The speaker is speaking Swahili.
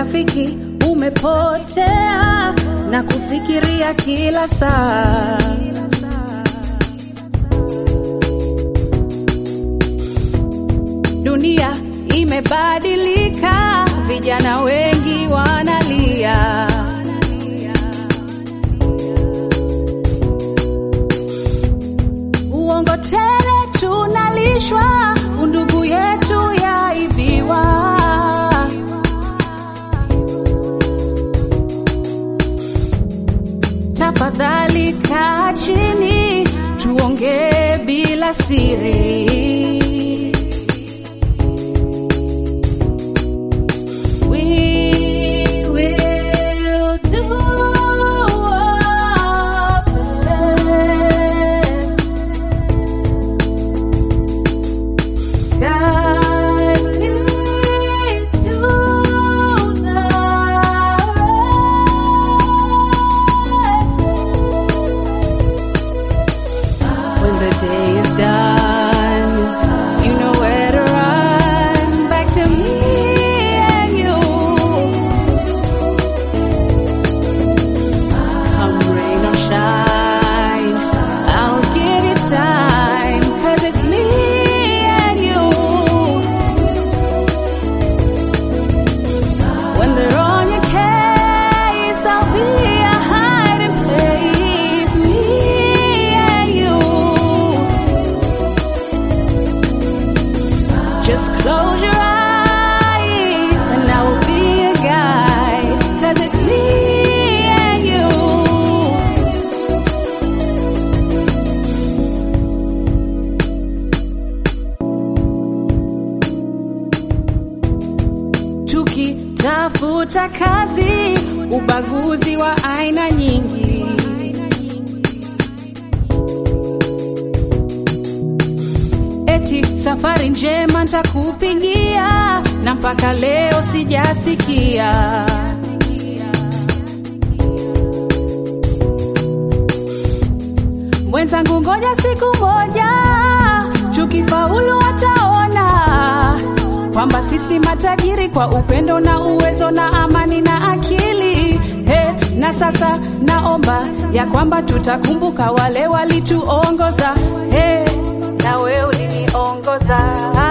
urafiki umepotea na kufikiria kila saa. Dunia imebadilika, vijana wengi wanalia. Uongo tele tunalishwa, undugu yetu yaibiwa. Tafadhali kaa chini, tuongee bila siri. We will do our best. Sky leads to the rest. When the day is done, you know where to run. Back to me and you. Come rain or shine, I'll give you time. Cause it's me and you. When they're on your case, I'll be a hiding place. Me and you. Just close your eyes and I will be a guide. Cause it's me and you. Tukitafuta kazi, ubaguzi wa aina nyingi. Eti safari njema ntakupigia, na mpaka leo sijasikia. Mwenzangu, ngoja siku moja tukifaulu wataona kwamba sisi matajiri kwa upendo na uwezo na amani na akili. He, na sasa naomba ya kwamba tutakumbuka wale walituongoza. He, na wewe uliniongoza